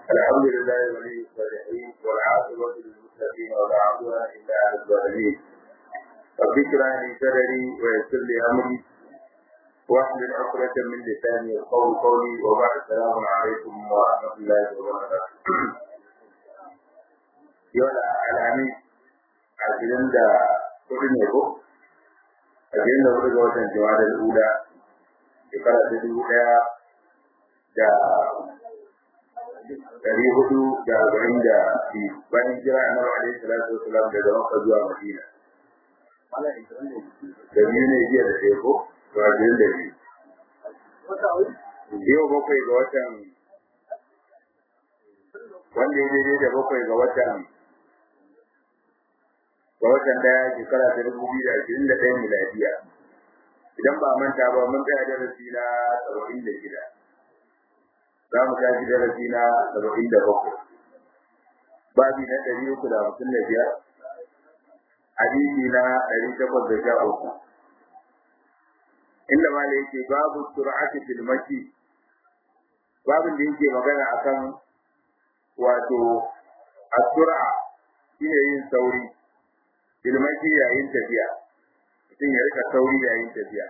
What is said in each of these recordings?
الحمد لله ولي الصالحين والعاقبة للمتقين ولا عدوان إلا على الظالمين رب اشرح لي صدري ويسر لي أمري واحلل عقدة من لساني يقول قولي وبعد السلام عليكم ورحمة الله وبركاته يوم الخميس عشرين دا كل نيكو عشرين دا كل جوة جواد الأولى shekara ta dubu ɗaya da ɗari hudu da arba'in da biyu bayan jira a nawa alaihi salatu wasalam daga makka zuwa madina da biyu ne jiya da ɗaya ko to ashirin da biyu yau bakwai ga watan wanda ya daidai da bakwai ga watan ga watan ɗaya shekara ta dubu biyu da ashirin da ɗaya miladiya idan ba manta ba mun tsaya darasi na saba'in da shida za mu tashi darasi na saba'in da bakwai babi na ɗari uku da hamsin da biyar hadisi na ɗari takwas da sha uku inda ma da yake babu sur'ati fil mashi babin da yake magana akan wato as-sur'a shine yin sauri fil mashi yayin tafiya mutum ya rika sauri yayin tafiya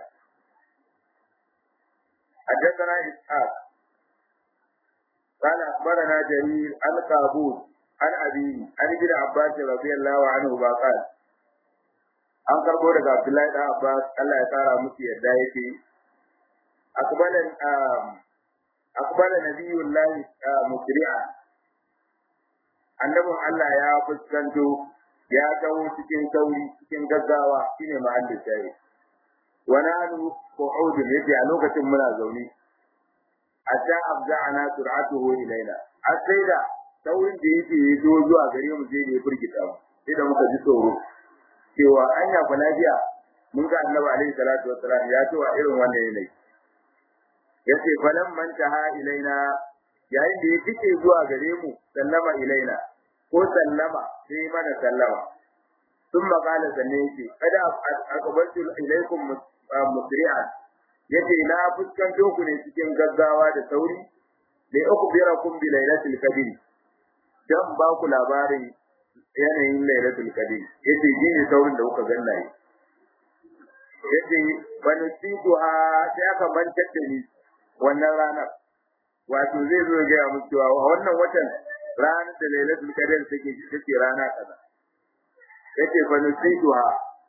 حدثنا إسحاق قال أخبرنا جرير عن قابوس عن أبيه عن ابن عباس رضي الله عنه قال an karbo daga Abdullahi da Abbas Allah ya tsara musu yadda yake akbalan akbala nabiyullahi musri'a annabin Allah ya fuskanto ya taho cikin sauri cikin gaggawa shine mahallin shayi wa nahnu qu'udun yace a lokacin muna zaune hatta abda'ana sur'atuhu ilaina har sai da saurin da yake yi zo zuwa gare mu sai da ya firgita mu sai da muka ji tsoro cewa anya fa lafiya mun ga annabi alaihi salatu wassalam ya ce wa irin wannan yanayi yace falan man taha ilaina yayin da ya fice zuwa gare mu sallama ilaina ko sallama sai mana sallama ثم قال سنيتي قد أقبلت إليكم مسرعا yace na fuskanto ku ne cikin gaggawa da sauri da uku bira kun bi lailatul qadr dan ba ku labarin yanayin lailatul qadr yace gine saurin da kuka ganna yi yace bani situ ha sai aka bantar da ni wannan ranar wato zai zo ga mu cewa wannan watan ranar da lailatul qadr take take rana kaza yace bani situ ha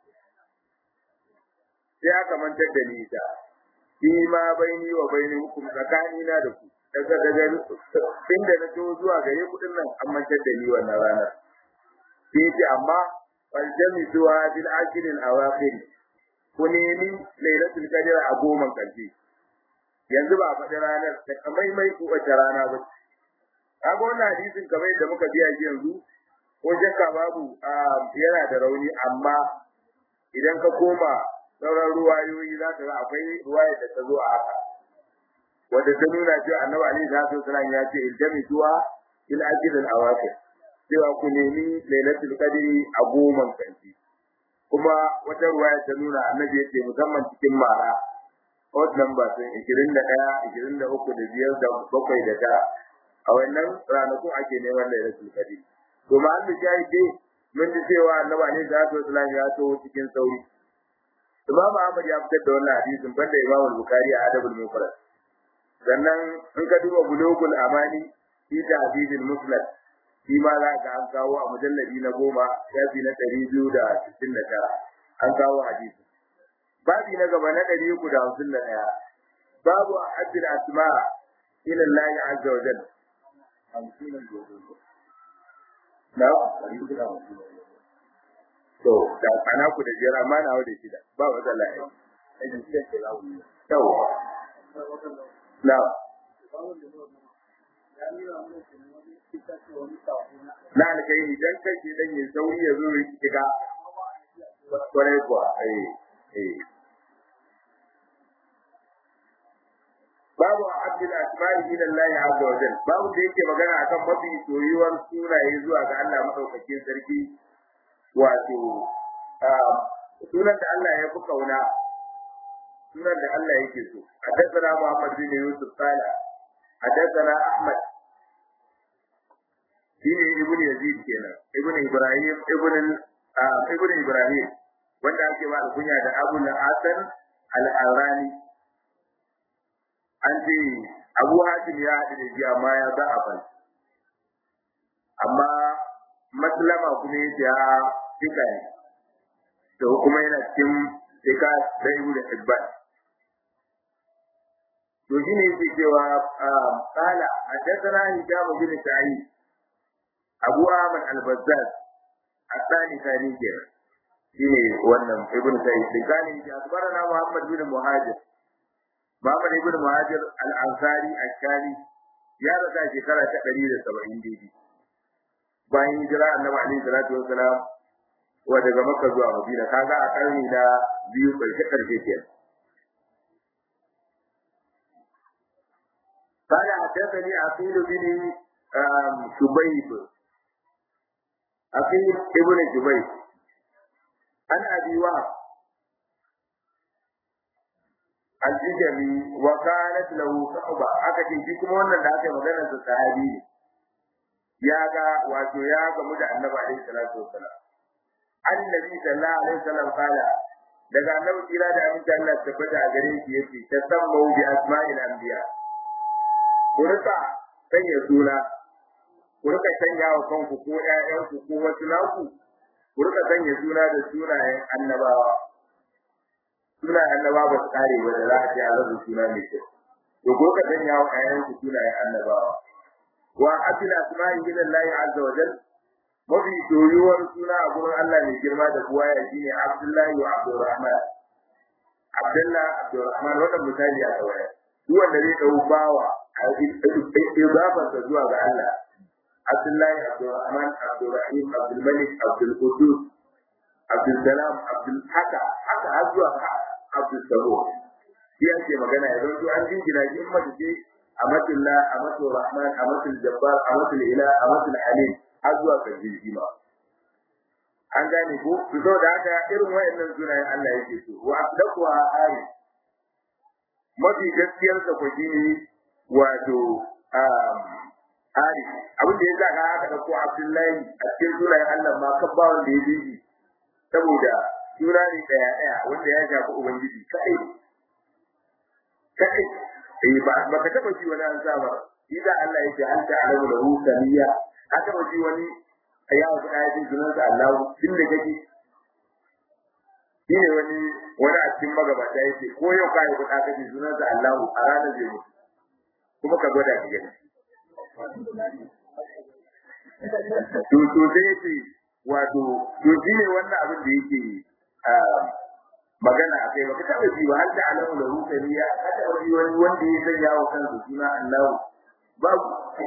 sai aka mantar da ni ita shi ma baini wa baini hukum tsakani na da ku daga daga inda na to zuwa gare ku din nan an mantar da ni wannan ranar sai ce amma wal jami zuwa bil ashir al awakhir ku nemi lailatul qadr a goma karshe yanzu ba faɗi ranar da kamai mai ku wace rana ba kaga wannan hadisin kamar yadda muka biya shi yanzu ko shakka babu yana da rauni amma idan ka koma sauran ruwayoyi za ka ga akwai ruwaya da ta zo a haka wanda ta nuna cewa annabi alaihi salatu wasallam ya ce iljami zuwa il ajil al awaqir cewa ku nemi lailatul qadri a goman kanti kuma wata ruwaya ta nuna annabi ya ce musamman cikin mara odd number sun 21 23 da biyar da bakwai da tara a wannan ranakun ake neman lailatul qadri to ma an da dai mun ji cewa annabi alaihi salatu wasallam ya so cikin sauri Imam Ahmad ya fitar da wannan hadisin banda Imam Bukhari a Adabul Mufrad. Sannan in ka duba Bulugul Amani fi Tahdidil Musnad shi ma za ka an kawo a mujalladi na goma shafi na ɗari biyu da sittin da tara an kawo hadisi. Babi na gaba na ɗari uku da hamsin da ɗaya. Babu Abdul Asma ila Allah azza wa jalla. Na? to da ana ku da jira ma na da shida ba wata la'i yawa na na alkai idan kai ke dan yin sauri ya zo ya shiga kwarai kuwa eh eh babu abdul asma'i ila Allah azza wa jalla babu da yake magana akan mafi soyuwar sunaye zuwa ga Allah madaukakin sarki wato sunan da Allah ya fi kauna sunan da Allah yake so حدثنا محمد بن يوسف قال حدثنا احمد kenan ibn ibrahim ibn ibn ibrahim wanda ake ba kunya da abu al-hasan al-arani an ce abu hatim ya haɗu da shi amma ya za a bai amma maslama kuma ya ce a fika ne to kuma yana cikin fika da ibu da hibban to shi ne yake cewa kala a tattara hijab bin sa'id abu ahmad al-bazzaz asani sani kenan shine wannan ibn sa'id dikani ya akbarana muhammad bin muhajir muhammad ibn muhajir al-ansari al-shami ya rasa shekara ta 170 daidai bayan hijira annabi alaihi salatu wassalam wa daga makka zuwa madina kaga a karni na biyu karshe karshe kenan قال حدثني عقيل بن شبيب عقيل ابن شبيب عن ابي وهب الجدمي وكانت له صحبه aka ce shi kuma wannan da aka yi magana sa sahabi ne ya ga wato ya gamu da annabi alaihi salatu wassalam annabi sallallahu alaihi wasallam kala daga annabi kira da aminci Allah tabbata a gare shi yace tasammu bi asma'il anbiya ku rika sanya suna ku rika sanya wa kanku ko ƴaƴanku ko wasu naku ku rika sanya suna da sunayen annabawa sunayen annabawa ba su kare ba da za a ce a zaɓi suna mai kyau to ku rika sanya wa ƴaƴanku sunayen annabawa wa asila asma'i gidan lahi azza wa jal mafi soyuwar suna a gurin Allah mai girma da kuwa ya shine Abdullahi wa Abdurrahman Abdullah Abdurrahman wannan misali a kawai duk wanda zai dau bawa idafarsa zuwa ga Allah Abdullahi Abdurrahman Abdurrahim Abdulmalik Abdulqudus Abdulsalam Abdul haka haka har zuwa Abdul Sabo shi yake magana ya zo an jingina shi mace ce Amatullah Amatul Rahman Amatul Jabbar Amatul Ila Amatul Alim har zuwa karshen shi ma an gane ko to da haka irin wayannan sunayen Allah yake so wa asdaqwa ayi mafi gaskiyar sa ko shine wato ari abin da ya sa ka aka dauko Abdullahi a cikin sunayen Allah ma kan ba wanda ya bi shi saboda suna ne daya daya wanda ya shafi ubangiji kai kai eh ba ba ka taba ji wani an sa ba idan Allah yake an ta alamu lahu samiya ka taba ji wani ya wasu ayatin sunan sa Allah tun da kake shine wani wani a cikin magabata yake ko yau ka yi kuɗa kace sunan sa Allah a ranar zai mutu kuma ka gwada ki gani to to sai yace wato to shine wannan abin da yake magana a kai baka taɓa ji ba har da alamu da rukaniya ka taɓa ji wani wanda ya sanya wa kansa suna Allah babu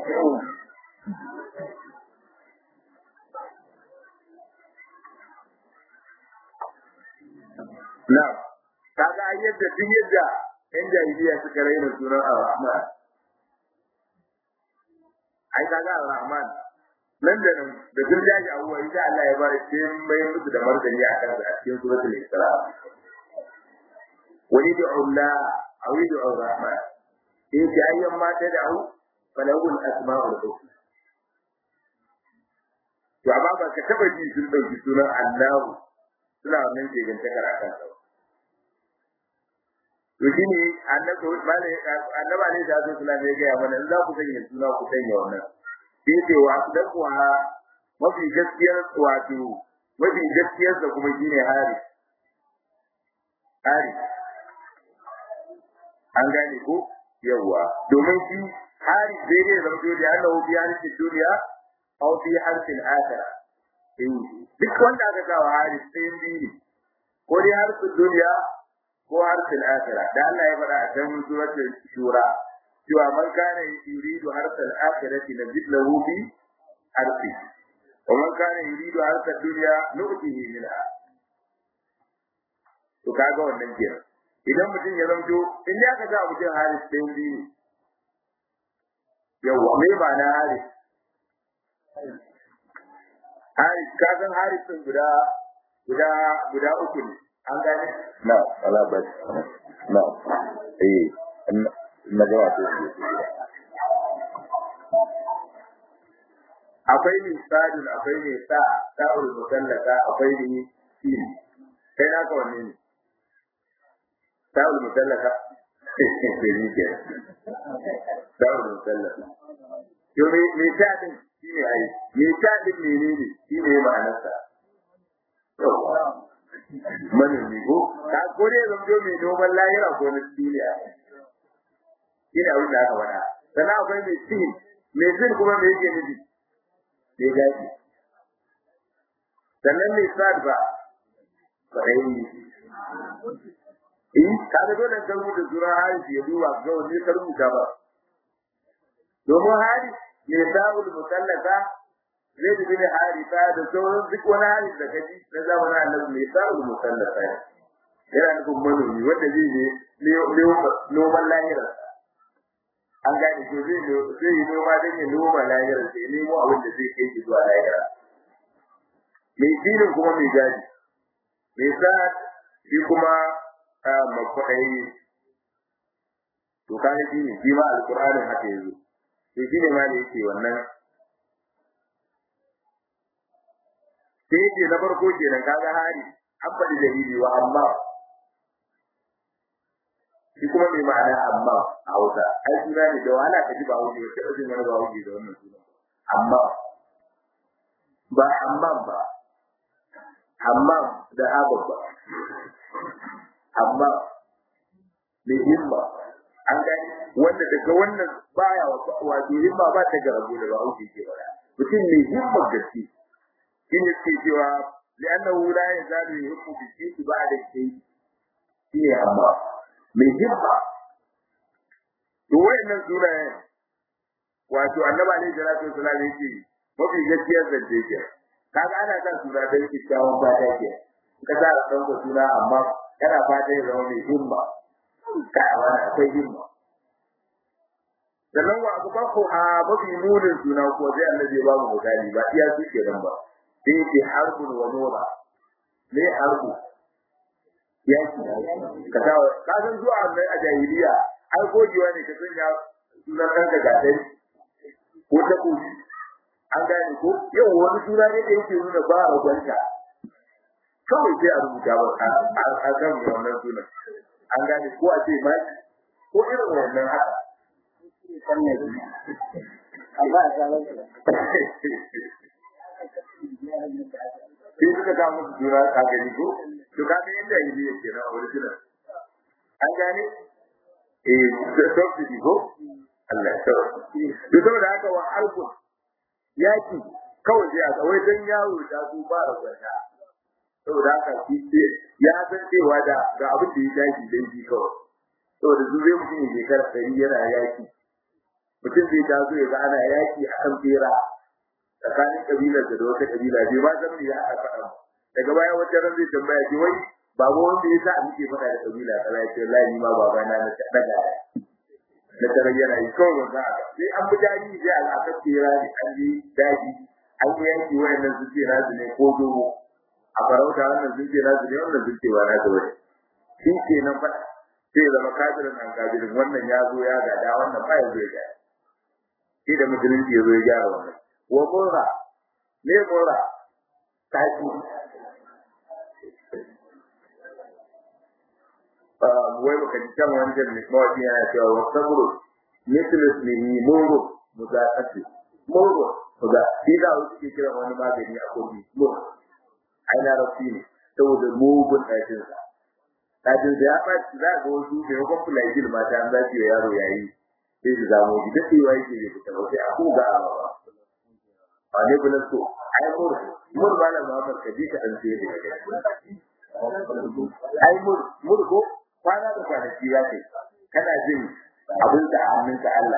na kaga ai yadda duk yadda yan jahiliya suka raina sunan Ar-Rahman ai kaga Ar-Rahman nan da nan da sun jaji abubuwa insha Allah ya bari sai mai musu da martani a kan a cikin suratul Isra wani da Allah a wani da Ar-Rahman in ji ayyan mata da au falahul asma'ul husna to amma ba ka taba ji sun dauki sunan Allah suna wannan ke ganta karakan sa to shine annabi malai annabi ne da sallallahu alaihi ya ga mana in za ku sanya suna ku sanya wannan sai ce wa dakwa mafi gaskiyar wato mafi gaskiyar da kuma shine hari hari an gane ko yawa domin shi hari zai ne zama dole da Allah bi harfin duniya aw fi harfin akhirah duk wanda aka sa wa hari sai biyu ko dai harfin duniya ko harfin akhirah da Allah ya faɗa a cikin suratul shura cewa man kana yuridu harfal akhirati nazid lahu bi harfi wa man kana yuridu harfal dunya nu'tihi minha to kaga wannan kenan idan mutum ya zamto in da aka ga mutum haris ɗin biyu yawa me ba na haris haris ka san haris ɗin guda guda guda uku ne an gane na wala ba na eh na ga wato akwai ne sadun akwai ne sa sa'ul musallaka akwai ne sin kai naka wanne ne sa'ul musallaka sai ni ke sa'ul musallaka yo me me sa din shine ai me sa din menene shine ma'anarsa manomi ko ka kore zan zo mai noman lahira ko na duniya ina abin da aka faɗa sannan akwai mai sin mai sin kuma me yake nufi mai gaji sannan mai sad ba kwarai in ka ga dole ka rubuta sura hari ya duba ga wani ka rubuta ba domin hari mai sa'ul mutallaka zai bin harisa da sauran duk wani hari da kaji na zamanin annabi mai sa'ul mutallaka yana nufin manomi wanda zai je noman lahira an gane ko zai zai yi noma don ya noma lahira sai nemo abin da zai kai shi zuwa lahira mai dinin kuma mai gadi mai sa shi kuma makwaɗayi to kaga shi ne shi ma alƙur'anin haka yazo to shi ne ma da yake wannan sai yake na farko kenan kaga hari an faɗi dalili wa amma shi kuma mai ma'ana amma a Hausa ai suna ne da wahala ka ji ba wuce ba sai jin wani ba wuce da wannan suna amma ba amma ba amma da abab ba amma mai himma an gani wanda daga wannan baya wato himma ba ta garabu da ba wuce ke wala mutum mai himma gaske shi ne ke cewa li'annahu la yazalu yuhibbu bi shay'in ba'da shay'in shi ne amma mai himma to wayannan sunayen wato annabi alaihi salatu wasallam yake mafi gaskiyar zance ke kaga ana kan suna da kyakkyawan fata ke ka sa ka san suna amma kana fata ya zama mai himma ka wani akwai himma sannan wa abu bako a mafi munin suna ko sai annabi ba mu misali ba iya su ke nan ba sai ke harbun wa nura me harbu yaki ka sa ka san zuwa a jahiliya ai gogewa ne ka sanya sunan ɗanka gadari ko ta kushi an gane ko yau wani suna ne da yake nuna ba a gwanta kawai sai a rubuta ba a kan wannan sunan an gane ko a ce ma ko irin wannan haka sai suka kawo musu jura a gani ko to ka ga yadda yi ne ke na original an gane eh subsidy ko Allah ya tsara to saboda haka wa alkun yaki kawai sai a kawai dan yaro da su ba da gwata saboda haka shi ya san cewa da ga abin da ya dace dan shi kawai saboda su zai mutum ya shekara ɗari yana yaki mutum zai taso ya ga ana yaki a kan tsera tsakanin kabilar da wata kabila bai ma san me ya aka faɗa daga baya wata ran zai tambaya ki wai babu wanda ya sa muke faɗa da kabila kaza ya ce wallahi ni ma baba na na daga na tare yana yi kawai wanda sai an bi daji sai a aka tsera ne an yi daji an yi yanki wayannan su ce nasu ne ko dogo a farauta wannan sun ce nasu ne wannan sun ce ba nasu bane shi ke nan faɗa sai zama kafirin an kafirin wannan ya zo ya gada wannan ba ya zo ya gada sai da musulunci ya zo ya gyara wannan wa mura ne mura taki wai baka ji kan wancan ne mawaki yana cewa wa sabru mithlu ismihi muru mudaqati muru muda shi da wasu ke kira wani magani a kogi muru ai na rafi ne saboda mugun ɗakin sa ɗakin sa ya ɓaci za ga wasu da yawan fulajil mata an zafi wa yaro yayi sai su zamo shi daɗewa yake bai fita ba sai a koga a ba ba ne bulan so ai mur mur ba na Muhammad kaji ka dan sai da ai mur mur ko kwana da kwanaki ya ce kana jin abin da hannun ka Allah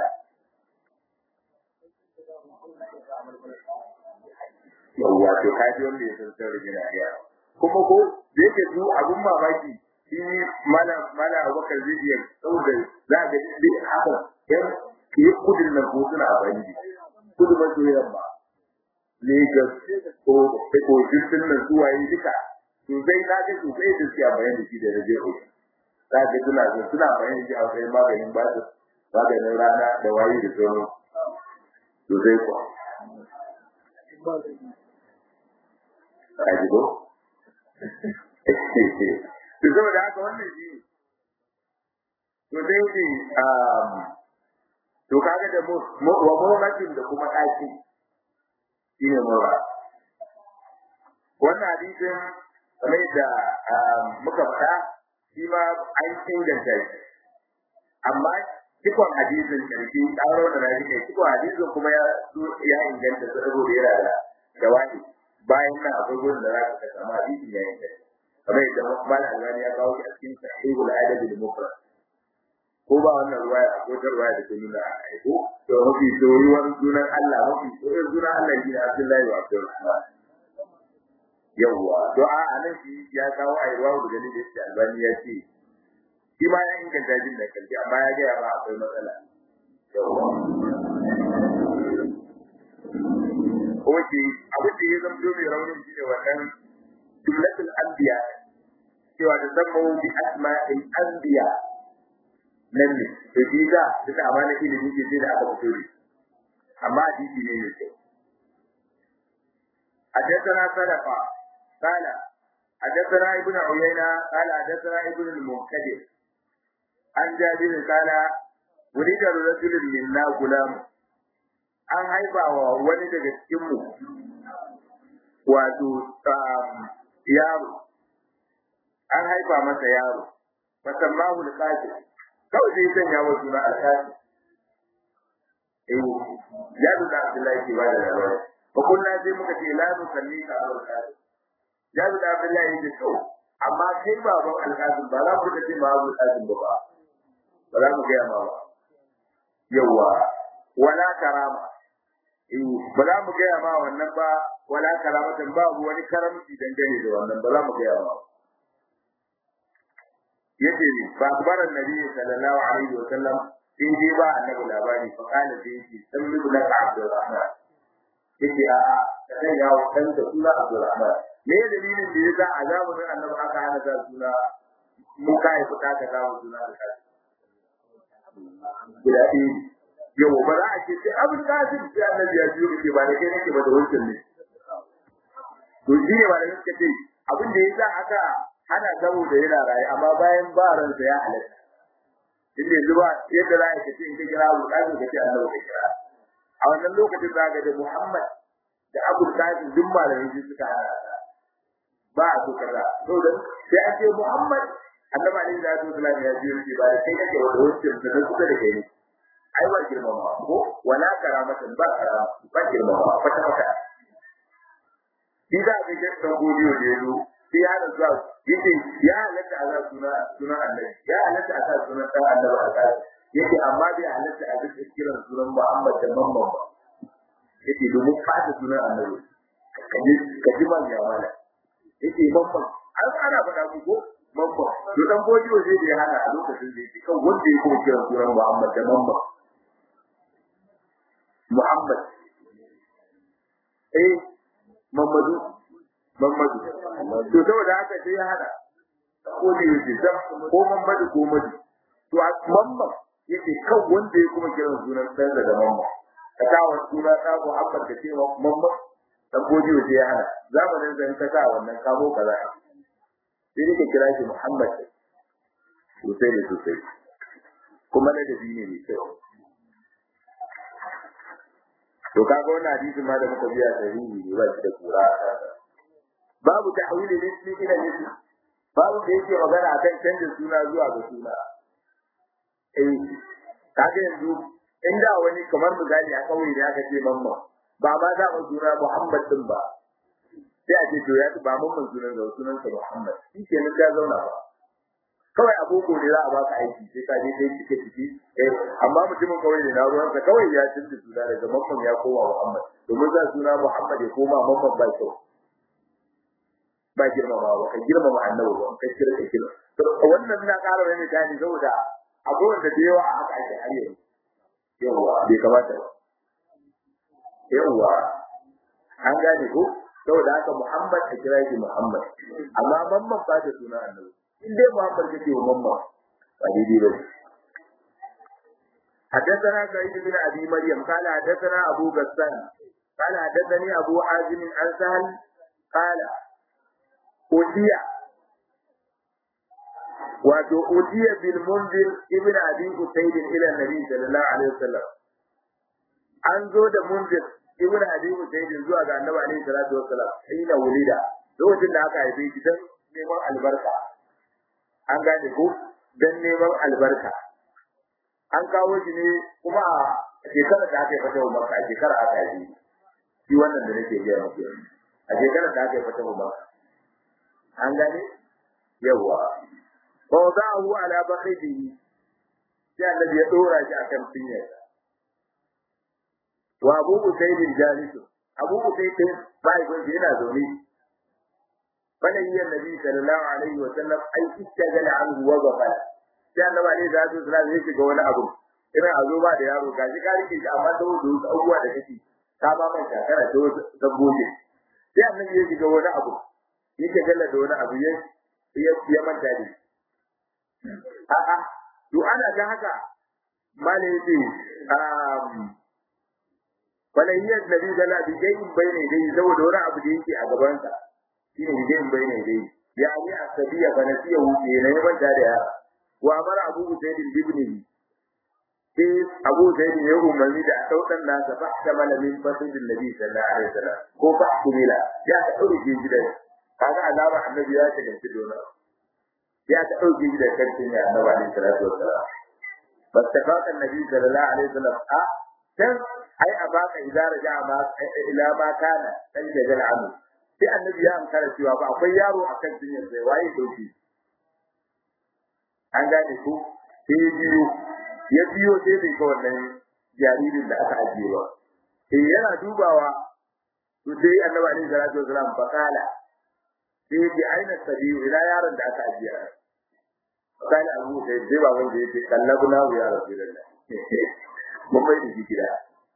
yawwa to ka ji wanda ya san saurin yana iya kuma ko da yake su abun mamaki shi mala mala abubakar zai iya saboda za ga duk haka yan ke kudin nan ko suna abin kudu maso yamma Lagos ko ko jirgin nan zuwa yi duka sosai na ga sosai da suke bayan da shi da rage ko za ga suna suna bayan shi a kai maganin ba su maganin rana da wayi da sauran sosai ko a jibo to saboda haka wannan shi to sai ne to kaga da wa mawratin da kuma daki shine mawra wannan hadisin kamar da muka faɗa shi ma an inganta shi amma cikon hadisin karfi tsaro da rabi ne cikon hadisin kuma ya ya inganta su saboda yana da jawabi bayan nan akwai gurin da za ka samu hadisin ya inganta kamar yadda malam albani ya kawo shi a cikin sahihul adab al mufrad ko ba wannan ruwaya a kotar ruwaya da ke nuna a aiko to mafi soyuwar sunan Allah mafi soyuwar sunan Allah shi ne Abdullahi wa Abdulrahman yawwa to a anan shi ya kawo a ruwa da gani da shi albani ya ce shi ma ya inganta jin da kalbi amma ya gaya ba akwai matsala yawwa kuma shi abin da ya zama mai raunin shi ne wannan jumlatul anbiya cewa da zama bi asma'il anbiya nan ne to shi da duka amana ilimi ke sai da aka fito ne amma hadisi ne ne حدثنا صدقة قال حدثنا ابن عيينة قال حدثنا ابن المنكدر عن جابر قال ولد رجل منا غلام an haifa wa wani daga cikinmu wato yaro an haifa masa yaro fasammahu al-qasim kawai sai sanya wa suna al-qasim eh ya da Abdullahi ke bada labari fa kullu sai muka ce la nusalli ka al-qasim ya da Abdullahi ya ce amma kai baban al-qasim ba za mu ce ba al-qasim ba ba za mu ga ma ba yawa wala karama eh ba za mu ga ma wannan ba wala karamatan babu wani karamci dangane da wannan ba za mu ga ma yace ni ba akbar annabi sallallahu alaihi wa sallam in dai ba annabi labari fa kana da yake sallu da Abdurrahman yace a a kai ya kan da suna Abdurrahman me dalilin da yasa a zamanin annabi aka hana da suna mu kai fita ka dawo suna da guda ɗaya yau ba za a ce sai abin kasim sai annabi ya biyo ke ba da kai nake ba da wancan ne to shi ne ba da gaske ce abin da yasa aka hana gabo da yana raye amma bayan ba ransa ya halatta inda yanzu ba yadda za a ce in ka kira Abu Qasim ka ce annabi ka kira a wannan lokacin za ga da Muhammad da Abu Qasim duk malamai su suka hana ba a so kaza to da sai an ce Muhammad annabi alaihi salatu wasallam ya ce ba da kai kake wa wancan da kusa da kai ne ai ba girmama ko wala karamatan ba karama ba girmama kwata kwata shi za ka ga dan godiyo da yazo sai ya da zuwa yace ya halatta a za suna suna annabi ya halatta a sa suna dan annabi a kai yace amma bai halatta a duk kiran sunan Muhammad da Mamman ba yace domin fata sunan annabi kaji kaji man ya mala yace Mamman an ana faɗa ku ko Mamman to dan godiyo zai da ya hana a lokacin da yake kan wanda ya kuma kiran sunan Muhammad da Mamman Muhammad eh Mamadu Mamadu to saboda haka sai ya hada ko ne yake zam ko Mamadu ko Madu to a Mamman yake kan wanda ya kuma kiran sunan sai da Mamman ka ta wa suna ta Muhammad da cewa Mamman dan godi sai ya hada zamanin da ka sa wannan kamo kaza sai yake kira shi Muhammad sosai ne sosai kuma da dabi ne mai kyau to kaga wannan hadisi ma da muka biya sahihi ne ba shi da kura babu tahwil al-ismi ila al-ism babu da yake magana akan canjin suna zuwa ga suna eh kaga yanzu inda wani kamar misali a kauye da aka ce mamma ba ma za mu suna Muhammad din ba sai a ce to ya ba mamman sunan da sunan sa Muhammad shi ke nan ya zauna ba kawai aboko ne za a baka aiki sai ka je kai cike ciki eh amma mutumin kawai ne na ruwan sa kawai ya canza suna daga mamman ya koma Muhammad domin za suna Muhammad ya koma mamman ba kyau ba girmama ba ka girmama annabi ba kai kira ka kira to wannan na ƙara wani gani saboda akwai wanda da yawa a haka ake har yanzu yawa bai kamata ba yawa an gane ko saboda haka Muhammad a kira shi Muhammad amma mamman ba da suna annabi in dai Muhammad kake wa mamman ba daidai ba حدثنا سعيد بن ابي مريم قال حدثنا ابو غسان قال حدثني أبو حازم عن سهل قال أتي wato ujiya bil munzir ibn abi usayd ila nabi sallallahu alaihi wasallam an zo da munzir ibn abi usayd zuwa ga annabi alaihi salatu wasallam ina wulida lokacin da aka haife shi dan neman albarka an gane ko dan neman albarka an kawo shi ne kuma a shekarar da aka yi fata umar a shekarar aka yi shi wannan da nake gaya muku a shekarar da aka yi fata umar an gane yawa fa wada'ahu ala bakhihi sai annabi ya dora shi akan cinyar wa abu usayd jalis abu usayd bai gun yana zaune bana yi annabi sallallahu alaihi wa sallam ai istagala anhu wa ghafala sai annabi alaihi salatu wasallam ya shiga wani abu irin a zo ba da yaro gashi ka rike shi amma da wasu abubuwa da kake ka ba mai shakara da wasu dabbobi sai annabi ya shiga wani abu yake galla da wani abu ya ya manta da a'a to ana ga haka malai yace um walayyar nabi da la bijai bayne dai saboda wani abu da yake a gaban sa shine bijai bayne dai ya ni asabiya bana siya wuce ne ya manta da yara wa amara abu usayd ibn sai abu usayd ya umarni da sautan nasa fa ta malamin fasidin nabi sallallahu alaihi wasallam ko fa kumila ya ta dauke gidan kaga alama annabi ya ta ganci dona ya ta dauke gidan kancin ya annabi alaihi salatu wasallam fastafaqa annabi sallallahu alaihi wasallam a dan ai a baka idza raja ma ila ma kana dan jajal amu sai annabi ya ankara cewa ba akwai yaro akan jinyar sai waye dauki an gane ko sai biyo ya biyo sai bai ga wannan jaririn da aka ajiye ba sai yana dubawa to sai annabi alaihi salatu wasalam fakala sai ya aina sabiyu ila yaron da aka ajiye fakala abu sai sai ba wanda yake kallabuna ya rasulullah mun bai da shi gida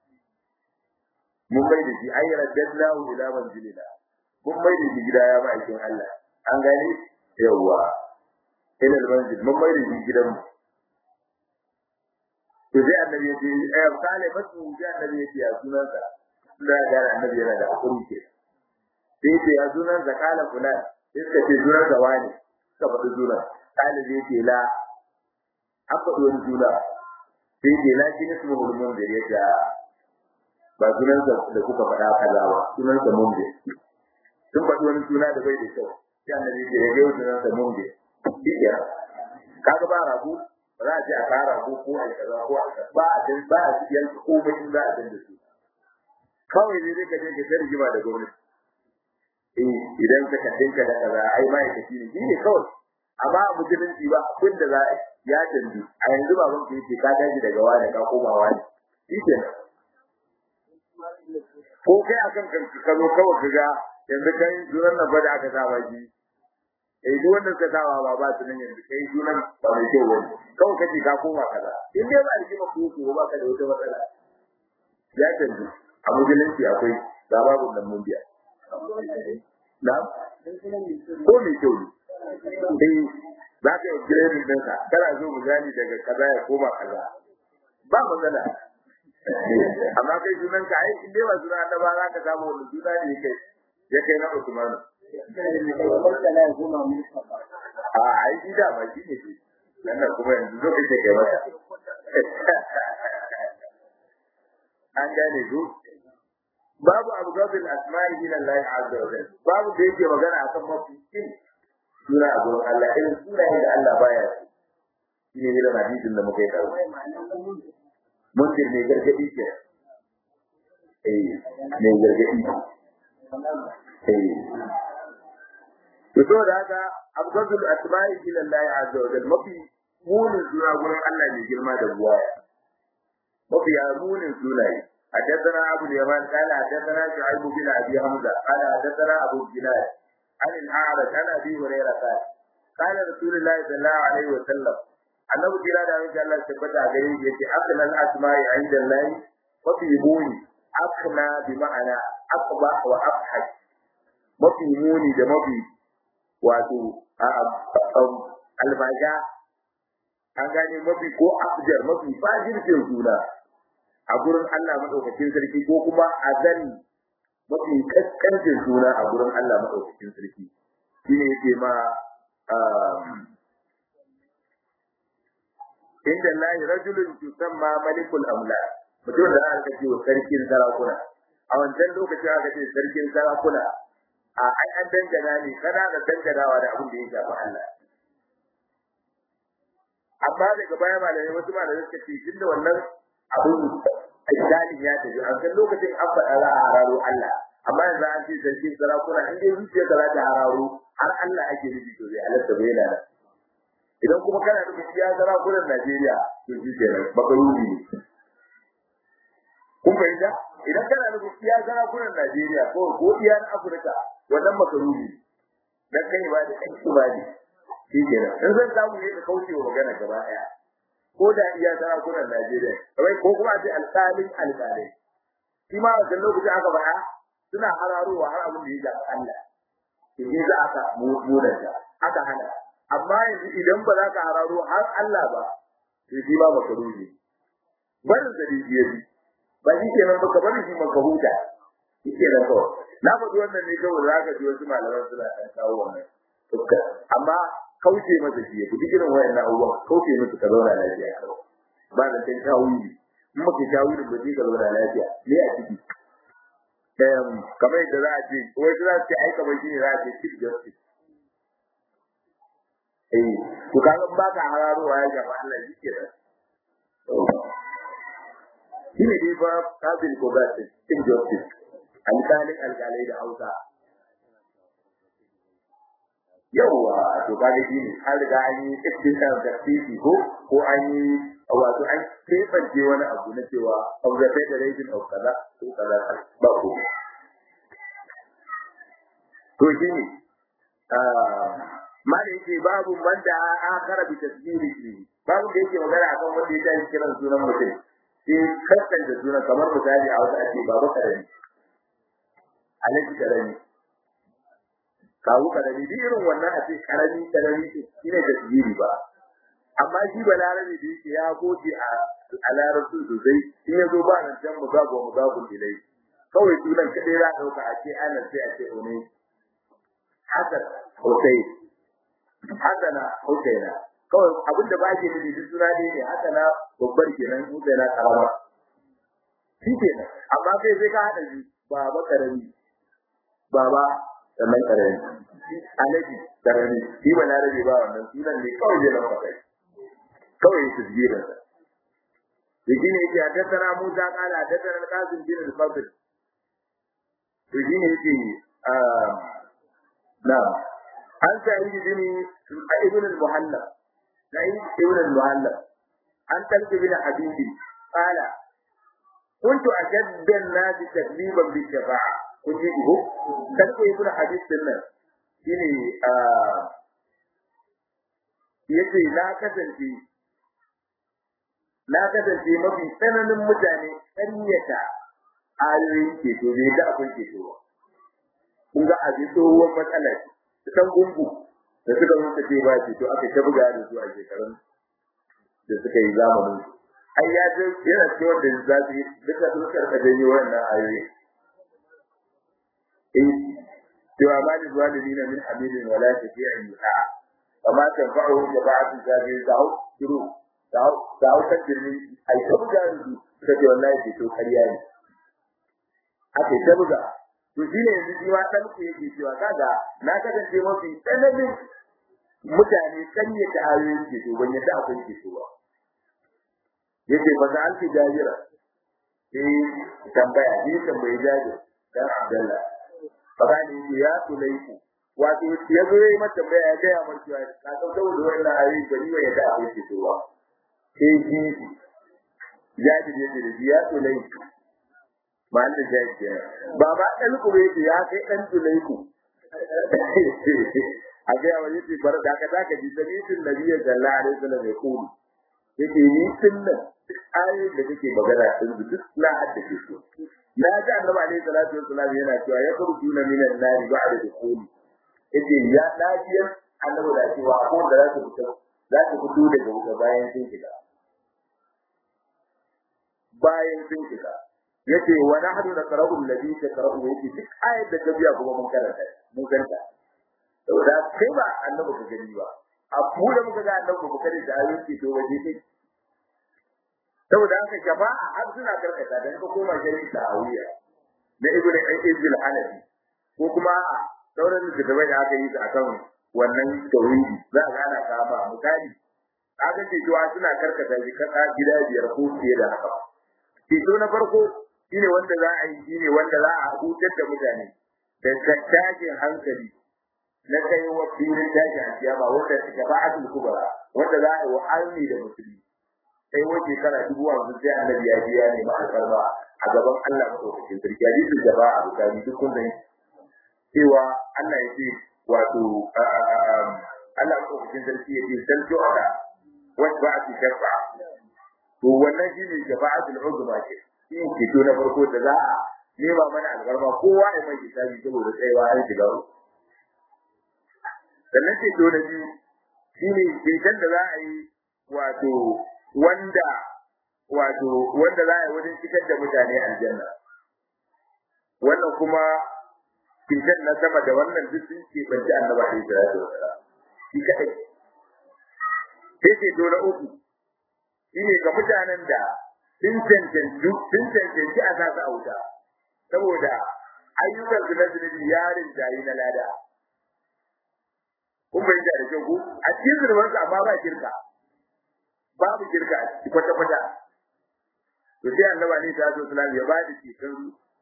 mun bai da shi ay raddadnahu ila manzilina mun bai da shi gida ya ma'aikin Allah an gane yawa ila manzil mun bai da shi gidan mu to sai annabi ya ce eh kale masu sai annabi ya ce ya sunan sa da ga annabi yana da hakuri ke sai ce ya sunan sa kala fulan sai ka ce sunan sa wani ka faɗi sunan kale zai ce la an faɗi wani suna sai ce la shi ne su mulmun da ya ce ba sunan sa da kuka faɗa kaza ba sunan sa mun da sun faɗi wani suna da bai da kyau sai annabi ya ce ya ga sunan sa mun da iya kaga ba rabu ba za a ce a kara ko ko a kaza ko a kaza ba a ce ba a ce yanzu komai in za a dinga su kawai ne zai ka je ka tarji ba da gwamnati eh idan ka kadinka da kaza ai ma yake shi ne shi ne kawai amma a musulunci ba abin da za a ya canji a yanzu ba ban yake ka tashi daga wani ka koma wani shi ke ko kai akan kan ka zo kawai ka ga yanzu kai zuran nan ba da aka saba shi eh duk wanda suka sawa ba ba su nan yanzu kai sunan ba mai kyau ba kawai kace ka koma kaza in dai ba rigima ko ko ba ka da wata matsala ya canji a musulunci akwai ga babu nan mun biya na ko mai kyau ne eh za ka yi girenin ɗinka kana zo misali daga kaza ya koma kaza ba matsala amma kai sunan ka ai in dai ba sunan annaba za ka samu wani suna ne kai ya kai na Usmanu a ai shi da ba shi ne shi nan kuma yanzu zo kake kai mata an gane ku babu abu gabil asma'i min Allah azza wa jalla babu da yake magana akan mafi kin suna a gurin Allah irin sunayen da Allah baya shi ne irin hadisin da muka yi kawo mundir ne gargadi ke eh ne gargadi eh to da haka abgadul asma'i ila Allah azza wa jalla mafi munin suna gurin Allah ne girma da buwaya mafi munin sunaye حدثنا أبو اليمان قال حدثنا شعيب بن أبي حمزة قال حدثنا أبو الجلال عن الأعرج عن أبي هريرة قال قال رسول الله صلى الله عليه وسلم annabi kira da insha Allah tabbata a gare shi yace akna al-asma'i 'inda Allah wa fi muni akna bi ma'ana aqba wa afhaj mafi muni da mafi wato albaja an gane mafi ko afjar mafi fajircin juna a gurin Allah madaukakin sarki ko kuma azan mafi kaskancin suna a gurin Allah madaukakin sarki shine yake ma inda lahi rajulun tusamma malikul amla mutum da aka ce wa sarkin sarakuna a wancan lokaci aka ce sarkin sarakuna a ai an dangana ne kana da danganawa da abin da ya shafi Allah amma daga baya malamai wasu malamai suka ce tunda wannan abin ajdani ya tafi a kan lokacin an faɗa za a hararo Allah amma yanzu an ce sarkin sarakuna in dai zuciya ka za ta hararo har Allah ake nufi to zai halatta bai yana nan idan kuma kana nufin iya sarakunan Najeriya to shi kenan makaruni ne kun fahimta idan kana nufin iya sarakunan Najeriya ko ko iya na Afirka wannan makaruni dan kai ba da kai ba ne shi kenan in zan samu ne ka kauce wa magana gaba daya ko da iya sarakunan Najeriya kawai ko kuma a ce alƙalin alƙalai shi ma a lokacin aka faɗa suna hararowa har abin da ya shafi Allah shi ne za aka mudanta aka hana amma yanzu idan ba za ka hararo har Allah ba to shi ba baka ruhi barin da rijiye bi ba shi kenan baka bari shi maka huta shi kenan kawai na faɗi wannan ne kawai za ka ji wasu malaman suna ɗan kawo wannan amma kauce masa shi ya fi irin wayannan abubuwan kauce masa ka zauna lafiya kawai ba da can shawuri in maka shawuri ba zai ka zauna lafiya ne a ciki kamar yadda za a ce wai za su ce ai kamar shi ne za a ce chief justice eh to kaga ba ka hararowa ya gaba Allah shi ke da shi ne dai ba kabil ko ba ce chief justice alƙalin alƙalai da hausa yawwa to kaga shi ne an riga an yi cikin da titi ko ko an yi wato an kebance wani abu na cewa of the federation of kaza ko kaza ba ko to shi ne ma da yake babu wanda akara bi tasbiri shi babu da yake magana akan wanda ya tashi kiran sunan mutum sai kaskan da sunan kamar misali a wasu ake babu karami alaji karami kawu karami bi irin wannan a ce karami karami shi ne tasbiri ba amma shi ba larabi da yake ya goce a a larabci sosai in ya zo ba nan can mu gago mu gago dilai kawai sunan kadai za a dauka a ce ana sai a ce ne Hassan Hussein Hassana Husaina kawai abin da ba ke nufi duk suna ne ne Hassana babbar kenan Husaina karama shi kenan amma kai sai ka hada shi baba karami baba sannan karami alaji karami shi ba na rabe ba wannan sunan ne kawai zai lafa kai kawai ya tasbirin sa da shi ne yake haddathana Musa qala haddathana al-Qasim bin al-Fadl to shi ne yake نعم عن سعيد بن ابن المهلب سعيد ابن المهلب عن تلك بن حبيب قال كنت أشد الناس تكذيبا بالشفاعة كنت يقول تلك ابن حبيب سنة shine yace na kasance na kasance mafi tsananin mutane ƙaryata ayoyin ceto bai ga akwai ceto ba kun ga abin tsohuwar matsala ce dan gungu da suka mutu ce ba ce to aka ta buga da su a shekarun da suka yi zamanin ai ya ce yana ce wanda za su yi duka dukkan ka janyo wannan ayoyi eh cewa ba ni zalimi na min hamidin wala shafi'in yuha amma tanfa'uhu jama'atu zabi da'u shiru da'u da'u kan jirni ai ta buga da su suka ce wallahi ce to kariya ne aka ta buga to shi ne yanzu jiwa dan ku yake cewa kaga na kasance mafi tsananin mutane sanye da ayoyin ke to ban yadda akwai ke to ba yace ba za an ci jajira eh tambaya ni tambaye jajir dan Abdullah baba ne yake ya tulaiku wato ya zo yi mata tambaya ya gaya mar cewa ka dauka da wannan ayoyi ba ni ba yadda akwai ke to ba sai ji jajir yake da ya tulaiku ba da jaji ba ba dan ku bai ya kai dan tulaiku a ga yawa yace bar da ka taka ji samitin nabiyyi sallallahu alaihi wasallam ya kulu yace ni sunna ayoyin da kake magana din duk na haddace su na ga annabi alaihi salatu wasallam yana cewa ya kurjuna minan nari ba'da dukhuli yace ya lafiyar annabi da cewa ko da za su fita za su fito daga wuta bayan sun shiga bayan sun shiga yace wa nahnu naqra'u alladhi taqra'u yace duk ayat da ka biya kuma mun karanta mun karanta saboda kai ba annabi ka gani ba a mu da muka ga annabi mu kare da ayoyi to waje ne saboda haka jama'a har suna karkata dan ka koma jami'i ta'awiya na ibnu al-izil hanafi ko kuma sauran littattafai da aka yi su akan wannan tauhidi za a gana kama misali aka ce cewa suna karkata shi kasa gida biyar ko fiye da haka ceto na farko shine wanda za a yi shine wanda za a hutar da mutane da tashin hankali na kai wa filin tashin alkiyama wanda shafa'atul kubra wanda za a yi wa almi da musulmi sai wa shekara dubu hamsin sai annabi ya biya ne ma alfarma a gaban Allah madaukakin sarki hadisin da ba a bukari duk kun sani cewa Allah ya ce wato Allah madaukakin sarki ya ce salto ala wasu ba a ci shafa to wannan shi ne shafa'atul uzma ce shi ne ceto na farko da za a nema mana alfarma kowa ya mai hisabi saboda tsayawa har shiga sannan ceto na biyu shi ne ceton da za a yi wato wanda wato wanda za a yi wajen shigar da mutane aljanna wannan kuma ceton na sama da wannan duk sun ce banci annaba alaihi salatu wasalam shi kadai sai ceto na uku shine ga mutanen da sun cancanci sun cancanci a sa su a wuta saboda ayyukan su na zunubi yarin jayi na lada kun bai da kyau ku a cikin zurbansa amma ba shirka babu shirka a ciki kwata kwata to sai annaba ne ta zo salam ya bada cikin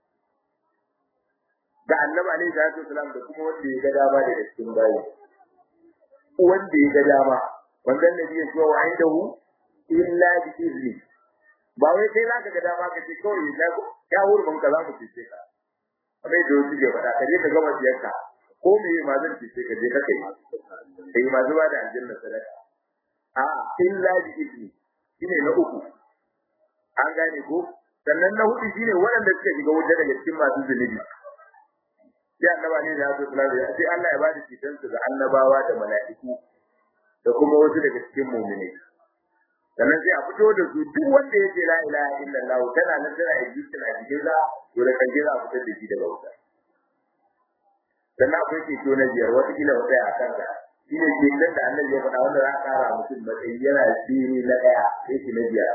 da annaba ne ta zo salam da kuma wanda ya ga dama da cikin bayi wanda ya ga dama wannan nabi ya ce wa indahu illa bi izni ba wai kai zaka ga dama ka ce kawai ya ya hurban ka za mu ce ka kamar da wasu ke faɗa ka je ka gama siyarka ko me ma zan ce ka je ka kai kai ma zuwa da aljanna sadaka a illa bi izni shine na uku an gane ko sannan na hudu shine waɗanda suka shiga wuta daga cikin masu zunubi sai annaba ne da su sallallahu alaihi sai Allah ya ba da cikin su ga annabawa da mala'iku da kuma wasu daga cikin mu'mini sannan sai a fito da su duk wanda ya ce la ilaha illallah tana nan tana existing a cikin za to da kan jira a fitar da shi daga wuta sannan akwai ceto na biyar wata kila wata a kanka shi ne ceton da annabi ya faɗa wanda za a ƙara mutum matsayi yana shiri na ɗaya sai shi na biyar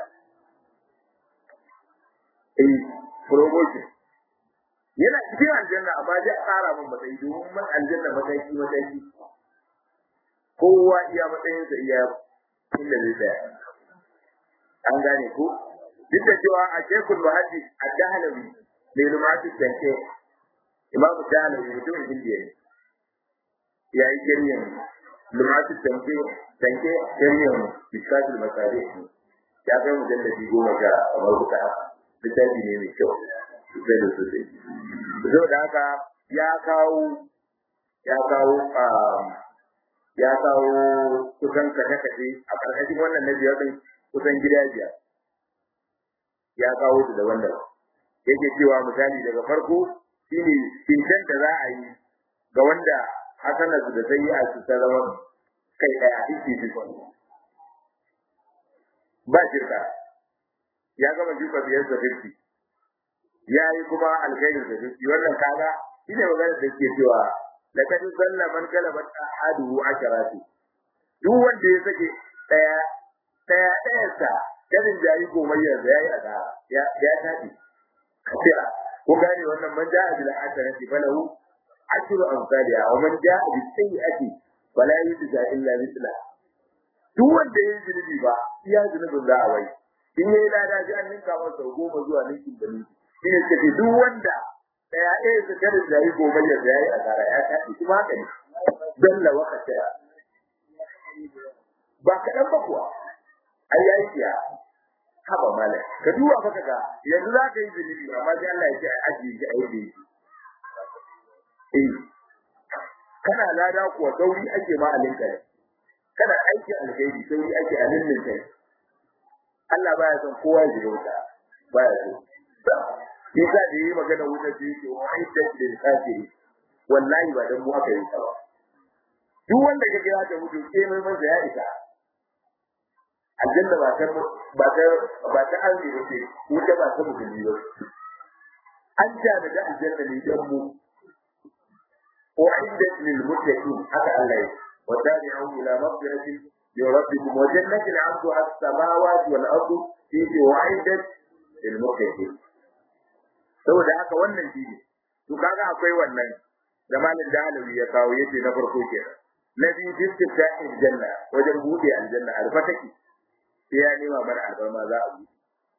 eh promotion yana cikin aljanna amma zai ƙara min matsayi domin man aljanna matsayi matsayi kowa iya matsayinsa iya inda zai tsaya an gane ko duk da cewa a shekul muhaddis a jahalawi mai lumatu tanke imamu jahalawi mutumin indiya ne ya yi shiryan lumatu tanke tanke shiryan biskatul masare ya kai mujallabi goma sha kamar kuka littafi ne mai kyau sosai da sosai zo da haka ya kawo ya kawo ya kawo kusan kashe-kashe a ƙarƙashin wannan na biyar ɗin kusan gida biyar ya kawo su daban-daban yake cewa misali daga farko shine cincin da za a yi ga wanda hasana su da sai a su ta zama kai ɗaya fifty fifty ba shirka ya gama juka biyar da fifty ya yi kuma alkhairin da fifty wannan kaga shine maganar da ke cewa laqad zalla man galabat ahaduhu asharatu duk wanda ya sake daya daya daya sa kadin jari gomayyar da yayi ada ya ya tafi kafira ko gane wannan man ja'a bil hasanati falahu ashru amsalha wa man ja'a bis sayyi'ati fala yujza illa mithla duk wanda yayi zunubi ba iya zunubin za a wai in yayi lada ji an ninka masa goma zuwa ninkin da ninki shine kace duk wanda daya ɗaya su kada da yi gobe ya da yi asara ya tafi kuma haka ne dalla waka tara ba kaɗan ba kuwa ai yayi kiya haba mala ka duba fa kaga yanzu za ka yi zunubi amma sai Allah ya ce a ajiye shi a yadda yake eh kana lada kuwa sauri ake ma alinka ne kana aiki alheri sauri ake alinin kai Allah baya son kowa ya ji wuta baya so Isa da yi magana wuta da yake wa aidat lil kafiri wallahi ba dan mu aka yi ta ba duk wanda kage ya ta mutu ke mai manzo ya isa aljanna ba ta ba ta ba ta alli ba ce wuta ba ta mutu ba an jana da aljanna ne dan mu uiddat lil muttaqin haka Allah ya wa dari'u ila maghfiratin min rabbikum wa jannatin 'arduha as-samawati wal ardu fi uiddat lil muttaqin saboda haka wannan shi ne to kaga akwai wannan da malin da alawi ya kawo yace na farko kenan na biyu fitta aljanna wajen bude aljanna alfataki sai ya nema mana albarma za a buɗe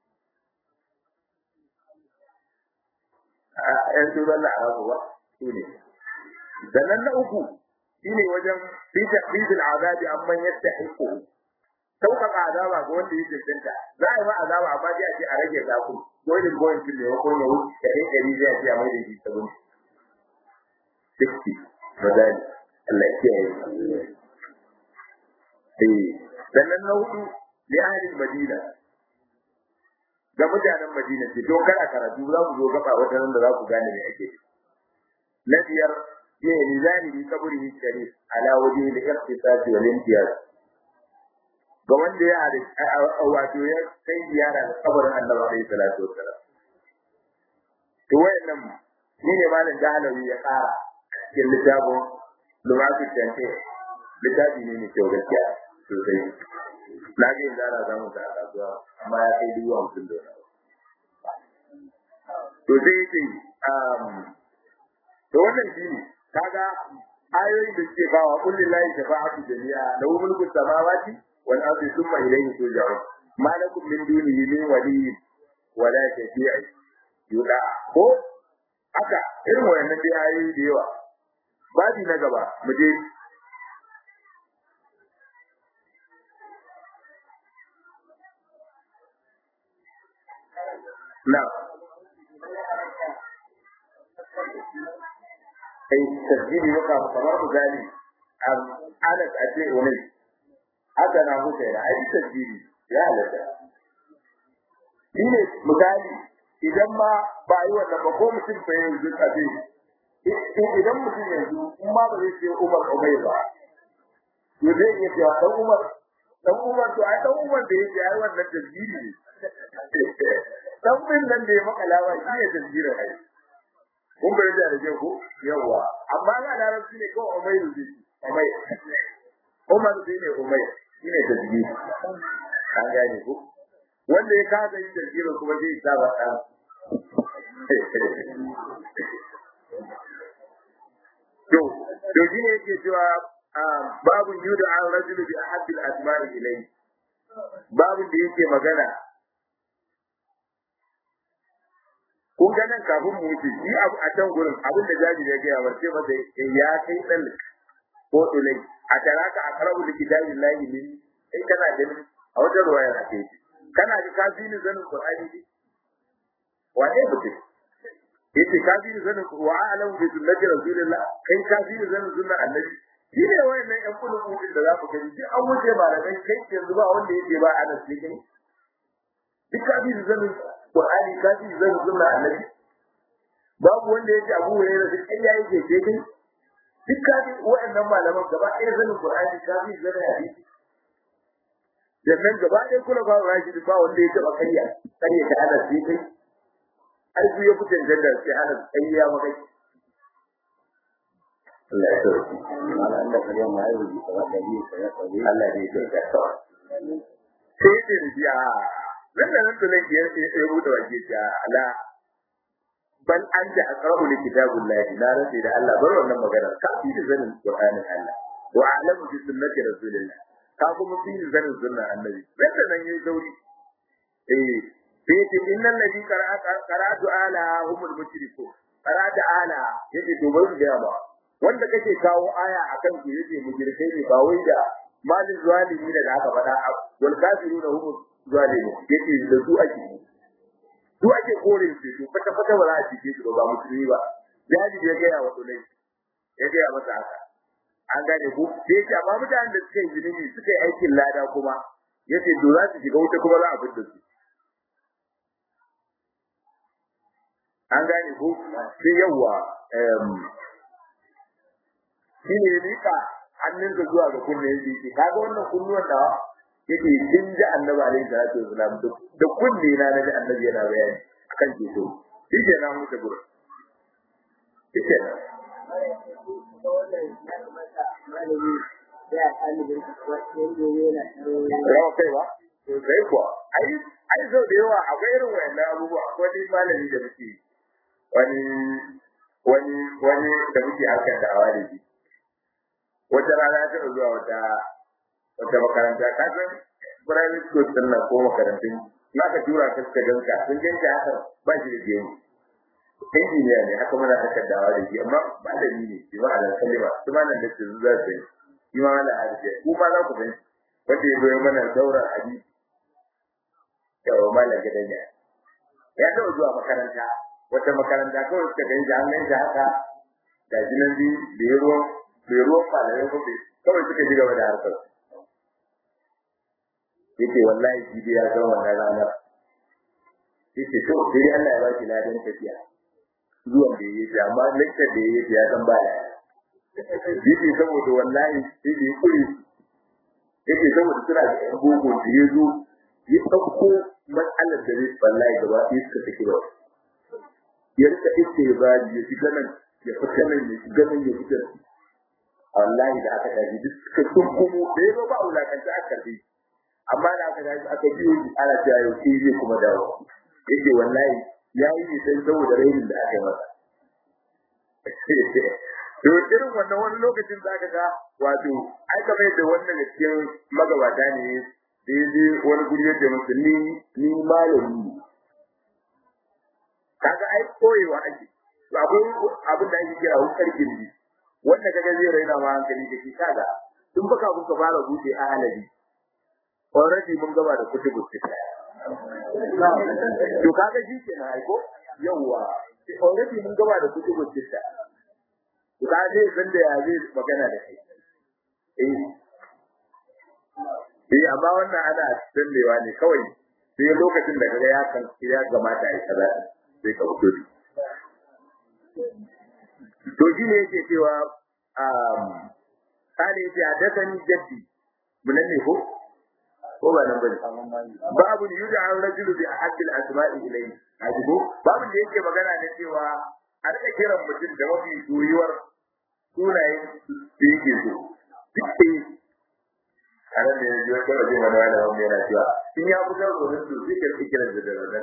a yan turan na arabu ba su ne sannan na uku shine wajen fita fitil azabi amman yadda hiko sauƙaƙa azaba ga wanda ya cancanta za a yi ma azaba amma dai a ce a rage zaku dole goyin fil ne ko ya wuce da ɗaya ɗari zai ce a mai da shi sabon sixty bazali Allah ya kiyaye eh sannan na hudu li ahli madina ga mutanen madina ce don kana karatu za mu zo gaba wata nan da za ku gane me ake na biyar ya yi zani bi kaburi sharif ala waje da ikhtisasi wal imtiyaz ga wanda ya wato ya kai ziyara da kabarin Annabi alaihi salatu wassalam to wayannan ni ne malam Dahlawi ya kara cikin littafin Lumatul Tanfir littafi ne mai kyau gaskiya sosai na ga yanzu ana samun ta a kasuwa amma ya kai dubu hamsin da to sai yace to wannan shi ne kaga ayoyin da suke bawa kullin lahi shafa'atu jami'a lahu mulku samawati wal ardi thumma ilayhi turja'un ma lakum min dunihi min waliyyin wala shafi'i yuda ko haka irin wayannan dai ayoyi da yawa babi na gaba mu je na kai tasiri ya kama kamar misali anas a ce wani haka na husaina ai tasiri ya halatta shi ne misali idan ma ba yi wannan ba ko mutum fa yanzu a ce idan mutum yanzu in ma ba zai ce umar umar ba to zai iya cewa dan umar dan umar to ai dan umar da yake ai wannan tasiri ne dan bin nan da ya makalawa shi ne tasiri ai kun bai da rage ko yawa amma ga larabci ne ko umayr ne umayr umar shi ne umayr shi ne tasiri an gane ko wanda ya kaga yin tasiri kuma zai saba dan to to shi ne yake cewa babu yuda an rajulu bi ahabbi al-asma'i ilayhi babu da yake magana kun ga nan kafin mu wuce shi abu a can gurin abin da jaji ya gaya warce masa ya kai dan ko ilai a taraka a karabu da kitabin lahi min in kana ganin a wajen ruwaya na ke kana ga kafini zanin qur'ani ne wane mutum yace kafiri zanin wa a'lamu bi sunnati rasulillah kai kafiri zanin sunnar annabi shi ne wayannan yan kullu kudin da za ku gani duk an wuce malamai kai yanzu ba wanda yake ba anas ne kai duk kafiri zanin qur'ani kafiri zanin sunnar annabi babu wanda yake abu hurairah duk kai yayi ke ce kai duk kafiri wayannan malaman gaba ɗaya zanin qur'ani kafiri zanin hadisi sannan gaba ɗaya kula ba rashidi ba wanda ya taɓa karya karya ta anas ne kai har su ya fi cancanta sai ana tsayi ya maka Allah ya sauki. Malam Allah kariya ma yau ji kawai da yi sai ya tsaye. Allah ne ya sauka kawai. Sai ce da biya nan da nan tunan ya ya rubuta waje ta ala bal an da aqra'u li kitabillahi la rasi da Allah bar wannan magana ka fi da zanin Qur'anin Allah wa a'lamu bi sunnati rasulillah ka kuma fi da zanin sunnar annabi nan da nan yayi dauri eh sai ce innal ladhi qara'atu ala humul mushriku qara'atu ala yace to bari ga ba wanda kake kawo aya akan su yace mujrikai ne ba wai da malin zalimi da aka faɗa wal kafiruna humul zalimi yace da su ake su ake kore su to fata fata ba za a cike su ba musulmi ba jadi ya ga wa dole ya ga masa haka an gane ku sai ce amma mutanen da suka yi zulumi suka yi aikin lada kuma yace to za su shiga wuta kuma za a fitar su an gane ko sai yawa shi ne rika hannun da zuwa ga kunne yake ce kaga wannan kunnuwan da yake kin ji annabi alaihi salatu wasalam da kunne na naji annabi yana bayani akan ceto shi ke na mutu gurin shi ke nan rawa kai ba sosai kuwa ai ai sau da yawa akwai irin wayannan abubuwa akwai wani malami da muke wani wani wani da muke harkar da awa da shi wata rana ta zuwa wata wata makaranta ka san primary school din nan ko makarantun na ka tura ka suka ganka sun ganka haka ba shi da gemu injiniya ne haka muna harkar da awa da shi amma malami ne shi ma ala kalima su ma nan da su za su yi shi ma ala hadisi ku ma za ku gani wanda ya zo mana daura hadisi yawa malam gidan ya ya taɓa zuwa makaranta wata makaranta kawai suka gani da an gani da haka ga shi nan bi bai ruwan bai ruwan malamai ko bai kawai suka ji gaba da harkar yake wallahi shi dai ya san wannan ranar yake to sai Allah ya ba shi ladan tafiya zuwan da yake amma lecture da yake ya san ba ya yake saboda wallahi sai da ya kuri yake saboda suna da yan gogo da ya zo ya ɗauko matsalar da zai wallahi gaba ɗaya suka saki ba ya rika iske ya ba ya shiga nan ya fita nan ya shiga nan ya fita wallahi da aka tafi duk suka sun kuma da ya ba wulakanta aka karbi amma da aka tafi aka biyo shi ana cewa yau shi zai kuma dawo yake wallahi ya yi ne sai saboda rainin da aka yi masa to irin wannan wani lokacin za ka ga wato ai kamar yadda wannan da cikin magabata ne da ya je wani guri yadda musu ni ni malami ne kaga ai koyewa ake to akwai abin da ake kira hukar gindi wanda kaga zai raina ma hankali da shi kaga tun baka kuka fara buɗe a halali already mun gaba da kutubu sita to kaga shi kenan ai ko yawwa already mun gaba da kutubu sita to kaga zai san da ya zai magana da kai eh eh amma wannan ana tsallewa ne kawai sai lokacin da kaga ya kan ya gamata ai kaza sai ka fito to shi ne yake cewa um kale yake hadathani jaddi mun ne ko ko ba nan bane babu yuda an rajulu bi ahad al asma'i ilayhi ajibu babu da yake magana da cewa a rika kiran mutum da mafi soyuwar sunayen da yake so duk a nan da yanzu ya kawai jin wani wani wani yana cewa in ya fitar da wani su zai karfi kiran da da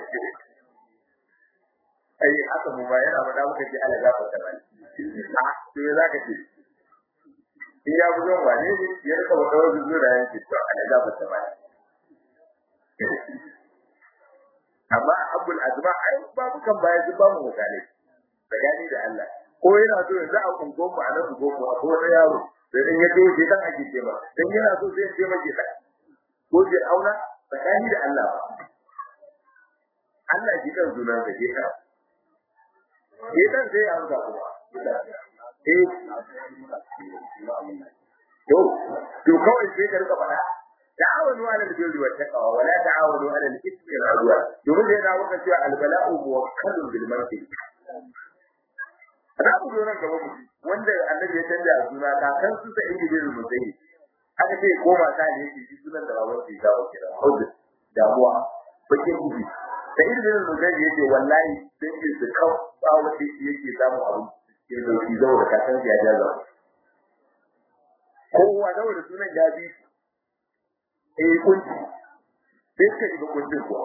ai haka mu ba yana faɗa muka ji ala gafa ta bani a to ya zaka ce in ya fi zon wane ne ya rika wata wasu zuwa yanki to ala gafa ta bani amma abul azma ai babu kan baya duk babu misalai tsakani da Allah ko yana so yanzu a kungo mu a nan kungo mu a ko wani yaro sai in ya doje dan ake ce ba dan yana so sai ya ce maki kai ko je auna tsakani da Allah Allah ji kan sunan da ke kan Idan sai an ga kuma. Eh. To, to kawai sai ka rika faɗa. Ta'awanu 'ala al-birri wa taqwa wa la ta'awanu 'ala al-ithmi wal 'udwan. Domin da yana maka cewa al-bala'u muwakkalun bil mar'i. Ana ku zo nan gaba mu wanda annabi ya canja a suna kakan su sa inji bin musayi. Aka ce ko mata ne yake ji sunan da baban su ya kira. Hudu damuwa bakin gudu. da irin da yake wallahi sai ke su kawo tsawo da yake samu abu cikin lauki zawo da kasan ya jaza kowa zawo da sunan ya bi eh kunci sai ka shiga kuncin kuwa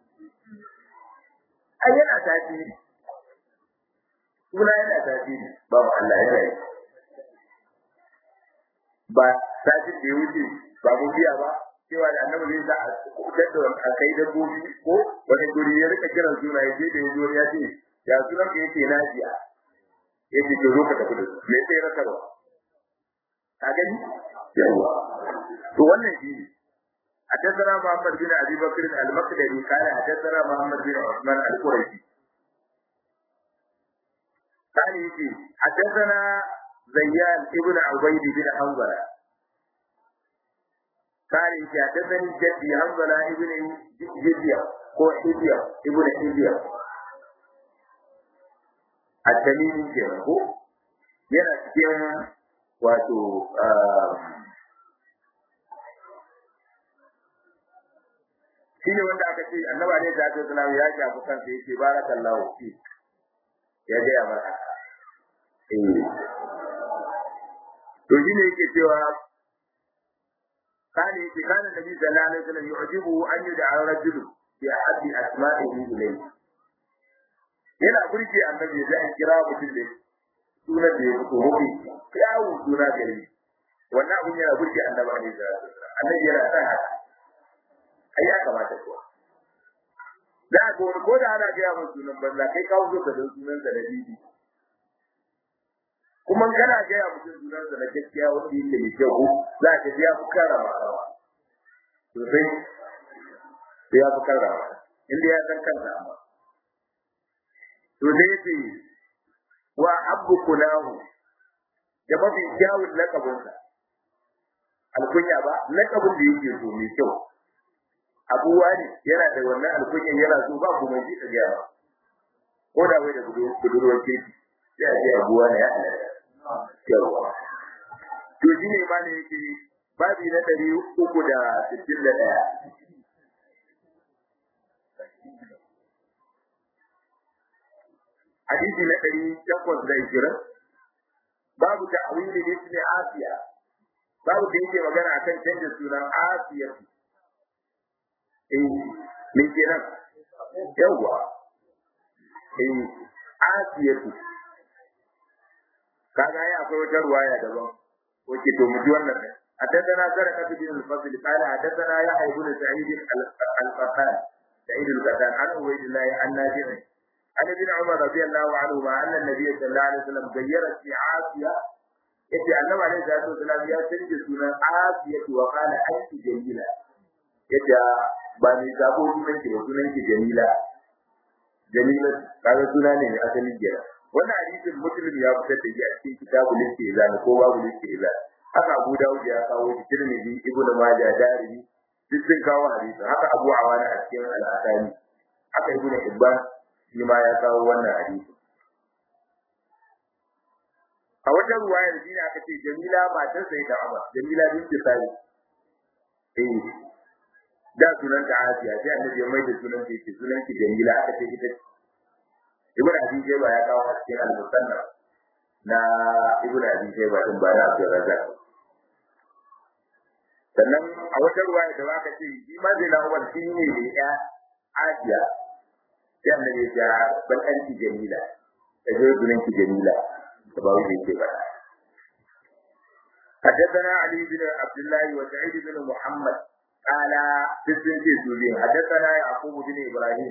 ai yana tasiri suna yana tasiri ba mu Allah yana yi ba satin da ya wuce ba mu biya ba cewa da annabi zai sa a kuɗar da a kai dabbobi ko wani guri ya rika kiran suna ya je da ya zo ya ce ya sunan ka yake najiya ya ce ke zo ka tafi da su me sai raka ba ka gani yawa to wannan shi ne حدثنا محمد بن ابي بكر المقدري قال حدثنا محمد بن عثمان القرشي قال يجي حدثنا زيان ابن عبيد بن حنظله قال حدثني جدي حنظلة ابن جديا هو حديا ابن حديا التميمي kenan ko yana cikin wato shine wanda aka ce annaba ne da ta sallallahu ya shafi kansa yake barakallahu fi ya ga ya maka eh to shine yake cewa kana yake kana nabi sallallahu alaihi wasallam yu'jibu an yud'a rajulu bi ahadi asma'ihi ilayhi yana burge annabi da an kira mutum da sunan da ya fito mafi kyawun suna gari wannan abin yana burge annabi alaihi salatu annabi yana sa haka ai ya kamata kuwa da ga wani ko da ana gaya mun sunan banza kai kawo zo ka dan sunan sa na bibi kuma kana gaya mutum sunan sa na gaskiya wanda yake mai kyau za ka ji ya fi karama sosai sai ya fi karama inda ya san kansa amma to dai ce wa abu kulahu da mafi kyawun lakabinsa alkunya ba lakabin da yake so mai kyau abuwa ne yana da wannan alkunyan yana so ba kuma ji ga ba ko da wai da budurwar kirki sai a ce abuwa ne ya yawa to shi ne ma ne yake babi na ɗari uku da sittin da ɗaya hadisi na ɗari takwas da ishirin babu ta'wili ismi asiya babu da yake magana akan canza sunan asiya eh me kenan yawa eh asiya kaga ya akwai wata ruwaya daban wace to mu ji wannan ne حدثنا سرقة بن الفضل قال حدثنا يحيى بن سعيد القطان سعيد القطان عن عبيد الله عن نافع عن ابن عمر رضي الله عنهما ان النبي صلى الله عليه وسلم غير في عافيه yace annabi alaihi salatu wasallam ya canje sunan Asiya wa qala anti jamila yace ba ni sabo sunan ki ba sunan ki jamila jamila kaga suna ne mai asali kenan wannan hadisin muslim ya fitar da shi a cikin kitabul istizan ko babu istizan haka Abu Dawud ya kawo shi Tirmidhi Ibn Majah Darimi duk sun kawo hadisi haka Abu Awana a cikin al-Asani haka Ibn Hibban shi ma ya kawo wannan hadisi a wajen ruwayar shi ne aka ce Jamila matar sai da Umar Jamila binti Sari eh da sunan ta Asiya sai annabi ya mai da sunan ta yake sunan ki Jamila aka ce ita Ibn Abi Shayba ya kawo cikin al-Musannaf na Ibn Abi Shayba din ba da Abdul Razzaq sannan a wata ruwaya da aka ce shi ma zai na Umar shi ne da ya Asiya sai annabi ya ban anti Jamila da zai sunan ki Jamila da ba wuce ke ba حدثنا علي بن عبد الله وسعيد بن محمد قال بسنت سورين حدثنا يعقوب بن ابراهيم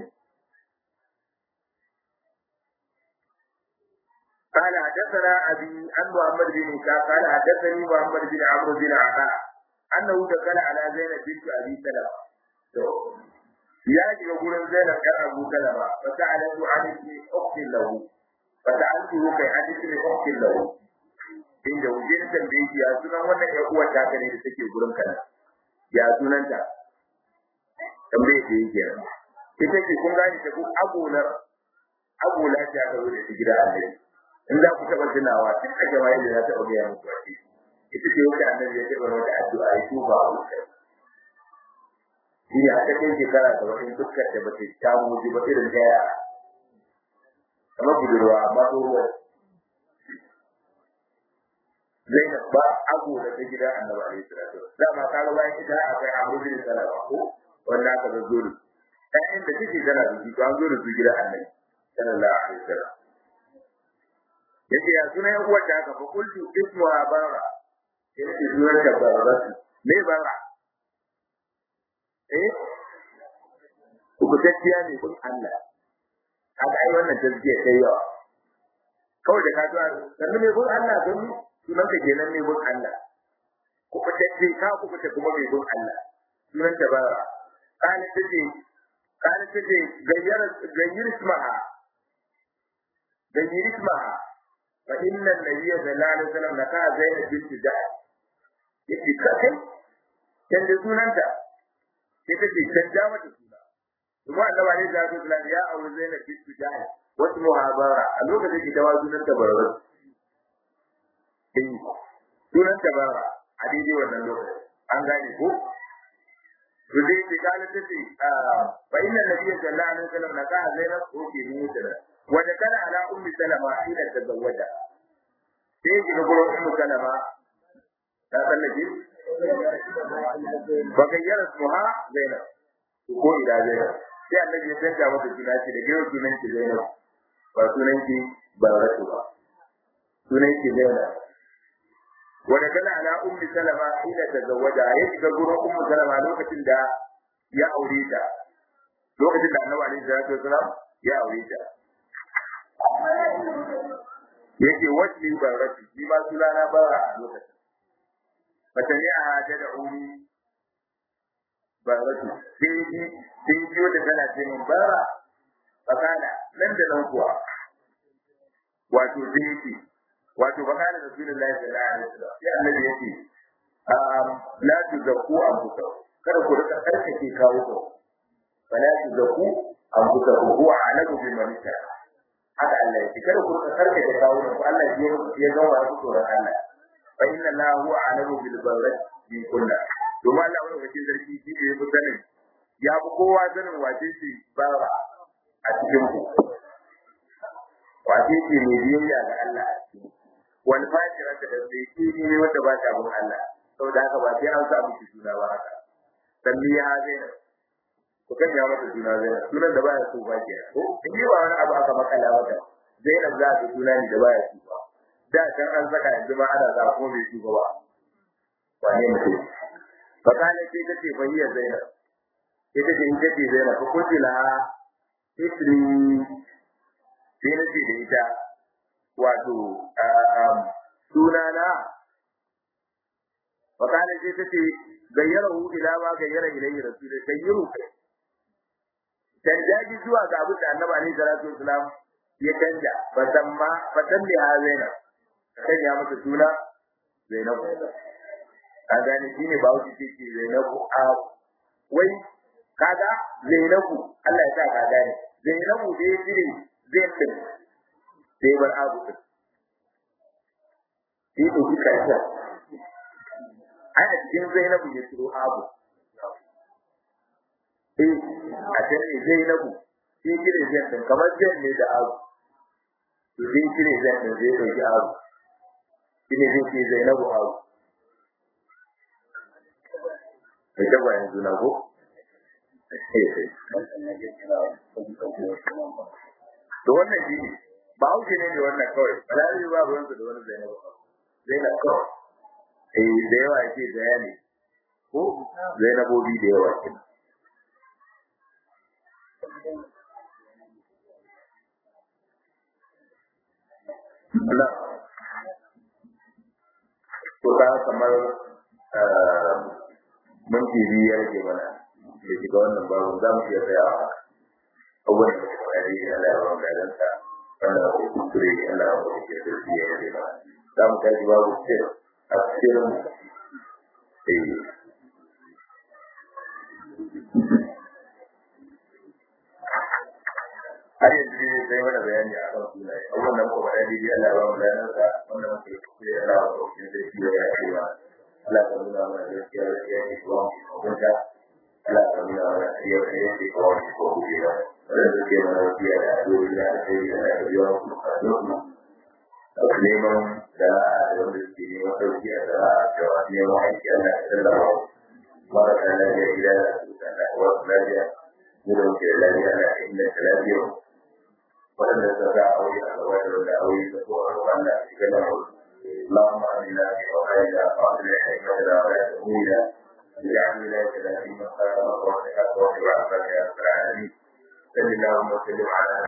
قال حدثنا ابي عن محمد بن اسحاق قال حدثني محمد بن عمرو بن عطاء انه دخل على زينب بنت ابي سلمة ya shiga gurin Zainab ɗan Abu Salama fa sa'alatu an ismi ukhtin lahu fa sa'altuhu kai an ismi ukhtin lahu inda wuje ta tambaye shi ya sunan wannan ƴan uwar ta ne da take gurin kana ya sunanta tambaye shi yake ita ce kun gane ta ku abular abula ta ka zo da shi gida Allah in za ku taɓa tunawa tun a jama'a da za ta ɗauke muku a ita ce wata annabi ya taɓa wata addu'a ya tuba a wutar shi ne a cikin shekara da wani dukkan da bace ta muji ba irin da yara kamar budurwa amma tsohuwa Zainab ba abu da ta gidan Annabi alaihi salatu da ma ka ga bayan ita akwai Abu bin Salama ko wanda aka zo zuru ɗayan da take tana da shi to an zo da su gidan Annabi sallallahu alaihi wasallam yace ya sunan yan uwar da aka fa kultu ismuha bara yace sunan ta bara me bara eh kubutacciya ne kun Allah kaga ai wannan tazkiya ta yawa kawai da ka zuwa sannan ne kun Allah don sunan ka kenan ne kun Allah kubutacce ka kubuta kuma mai kun Allah sunan ta ba kana tace kana tace gayyar gayyar ismaha gayyar ismaha fa inna an-nabiyya sallallahu alaihi wasallam naka zainab bint jahl yake kai canza sunanta sai ta ce canja mata suna kuma annaba ne da su sunan ya aure Zainab bint Jahl wasu muhabara a lokacin da tawa sunan ta barbar eh sunan ta bara a daidai wannan lokacin an gane ko to dai ce kana ta ce fa inna nabiyya sallallahu alaihi wasallam na ka zainab ko ke ni mutala wa da kana ala ummi salama ila tazawwaja sai ki ga gurin ummu salama ta tsallake fa gayyara suha zainab ko ila zainab sai annabi ya canja mata suna ce da gero sunan ki zainab ba sunan ki baratu ba sunan ki zainab wanda kana ala ummi salama ila tazawwaja ya shiga gurin ummu salama lokacin da ya aure ta lokacin da annabi alaihi salatu wasalam ya aure ta yake wacce baratu shi ma sunana bara a lokacin fatani a da umi baratu sai ji sai ji wanda tana ce min bara fakana nan da nan kuwa wato sai yake wato fakana rasulullahi sallallahu alaihi wasallam sai annabi yake la tuzakku anfusakum kada ku rika karkace kawo ku fala tuzakku anfusakum huwa alamu bi man haka Allah yake kada ku rika karkace kawo ku Allah ya ya ga wa ku tsoron Allah fa inna la huwa alamu bil barrat bi kulli domin Allah wani wakil zarki shi ne ya fi sanin ya fi kowa sanin wace ce bara a cikin ku wace ce mai biyayya ga Allah a cikin wani fajira ta da sai ki ne wanda ba ta bin Allah saboda haka ba sai an sa miki suna ba haka sanni ya zaina ku kan ya mata suna zaina sunan da baya so ba ke ko in yi ba wani abu aka makala mata zainab za ta suna ne da baya so ba da can an saka yanzu ma ana sa ko bai so ba wane mutum fakale sai ta ce fahiyya zainab ita ce ita ce zainab ko kunti la isri sai na ce da ita wato sunana fakale sai ta ce gayyarahu ila ma gayyara ilayhi rasulullah gayyaru kai canjaji zuwa ga abin da annabi alaihi salatu wasalam ya canja fasamma fasammi ha zainab kan ya mata suna zainab an gane shi ne ba wuce ce ce zainabu a wai kaga zainabu Allah ya sa ka gane zainabu da ya cire zai din sai bar abu din shi ko shi karshe ai a cikin zainabu ya ciro abu eh a cikin zainabu shi cire zai din kamar zai ne da abu to zai cire zai din zai dauki abu shi ne zai ce zainabu abu da tagwayen juna ko? Da wannan shi ne, ba hauke ne da wannan kawai, balari ba ruwansa da wani zainabu. Zainab kawai, eh da yawa ce bayani ko zainabobi da yawa ke. Allah, ko ta kamar minti biyu ya rage mana da shiga wannan babu za mu iya tsaya a abubuwan da suka fara yi Allah ya bamu gadanta wanda ba ku kuskure Allah ya bamu ke sarki ya rage mana za mu tashi babu sir a cikin eh har yanzu ne sai mana bayani a kan sunaye abubuwan da muka faɗa daidai Allah ya bamu gadansa wanda muka yi kuskure Allah ya bamu ke sarki ya rage mana Allah ka nuna mana gaskiya gaskiya ne kuma hukunta Allah ka nuna mana gaskiya gaskiya ne kuma wani ko kuke ba wanda suke mana gaskiya da addu'o'i da alheri da Allah ka biya mu bukatun mu neman da wanda suke neman sauki a da cewa neman aiki Allah ka tallafa marasa lafiya gida da su da wasu lafiya mu da muke da lafiya Allah ka inganta lafiyar waɗanda suka sa aure a gaba da wanda aure da ko a gaban da shiga da mu اللهم امنا في اوطاننا واصلح حكمتنا ولا تهونا اجعل ولايتنا في من خير وصلحك واتبع عبادك يا رب العالمين صل اللهم وسلم على